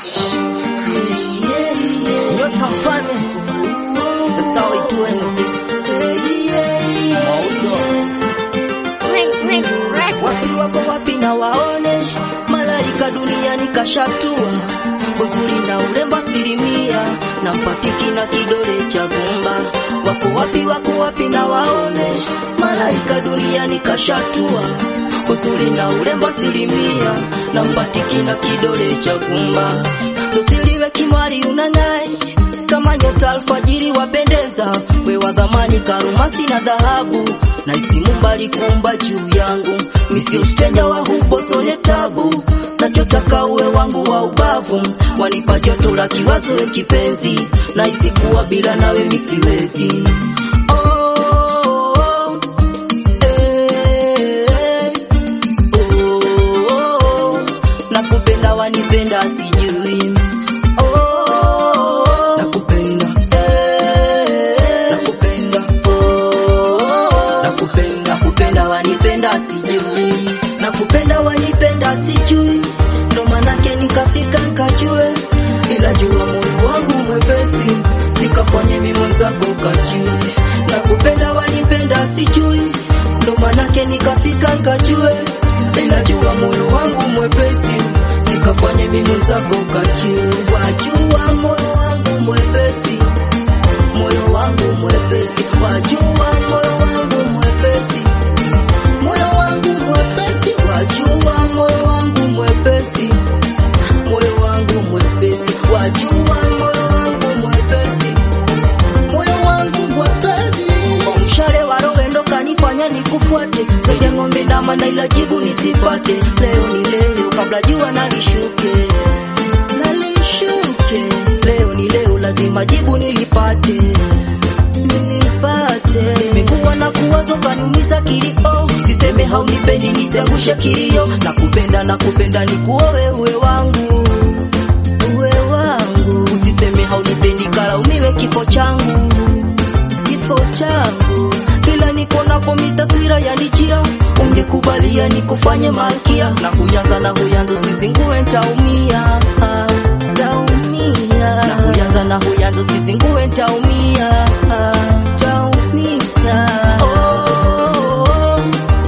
Nyota mfalme. That's how we do anything. Mauzo. Wapi wako wapi na waone malaika duniani kashatua uzuri na urembo asilimia na fatiki na kidole cha gumba wako wapi wako wapi na waone malaika duniani kashatua uzuri na urembo asilimia na fatiki na kidole cha gumba tusiliwe kimwari unang'ai kama nyota alfajiri wapendeza, we wa dhamani karumasi na dhahabu, na isimu mbali kumba juu yangu, misio steja wa hubo sole tabu, nachotaka uwe wangu wa ubavu, wanipa joto la kiwazo we kipenzi, na isikuwa bila nawe misiwezi oh, eh, oh, nakupenda wanipenda sijui Oh, nakupenda eh, nakupenda oh, nakupenda nakupenda wanipenda sijui nakupenda wanipenda sijui ndo manake nikafika nkajue ila jua moyo wangu mwepesi sikafanye mimi mwenzako kajue nakupenda wanipenda sijui ndo manake nikafika nkajue ila jua moyo wangu mwepesi sikafanye mimi mwenzako kajue wajua moyo wangu mwepesi moyo wangu mwepesi wajua moyo wangu mwepesi moyo wangu mwepesi wajua moyo wangu mwepesi moyo wangu mwepesi wajua moyo wangu mwepesi moyo wangu mwepesi kwa mshale wa roho ndo kanifanya nikufuate zaidi ya ng'ombe ndama na ila jibu nisipate leo ni leo kabla jua nalishuke nalishuke leo ni leo lazima jibu nilipate nilipate nimekuwa na kuwazo kanumiza kilio siseme haunipendi nisiangushe kilio nakupenda nakupenda nikuowe uwe wangu uwe wangu usiseme haunipendi kalaumiwe kifo changu kifo changu ila niko napo mitaswira ya nijia ungekubalia nikufanye malkia na huyanza na huyanza usizingue ntaumia ah, taumia na huyanza na huyanza usizingue ntaumia ah, taumia oh,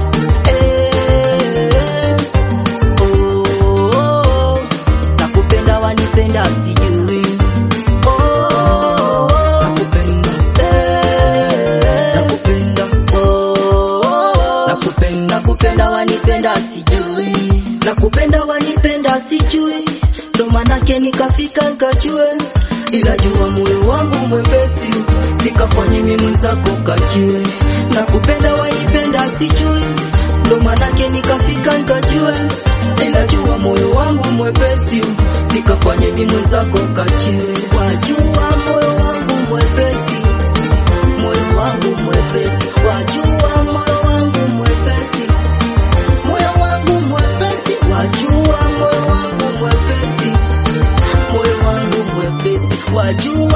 eh, oh, nakupenda wanipenda sijui oh, nakupenda eh, nakupenda oh, nakupenda nakupenda wanipenda sijui nakupenda wanipenda sijui ndo manake nikafika nkajue ila jua moyo wangu mwepesi sikafanye mimi mwenzako kajue nakupenda wanipenda sijui ndo manake nikafika nkajue ila jua moyo wangu mwepesi sikafanye mimi mwenzako kajue wajua moyo wangu mwepesi moyo wangu mwepesi wajua moyo wangu mwepesi moyo wangu mwepesi wajua moyo wangu mwepesi moyo wangu mwepesi wajua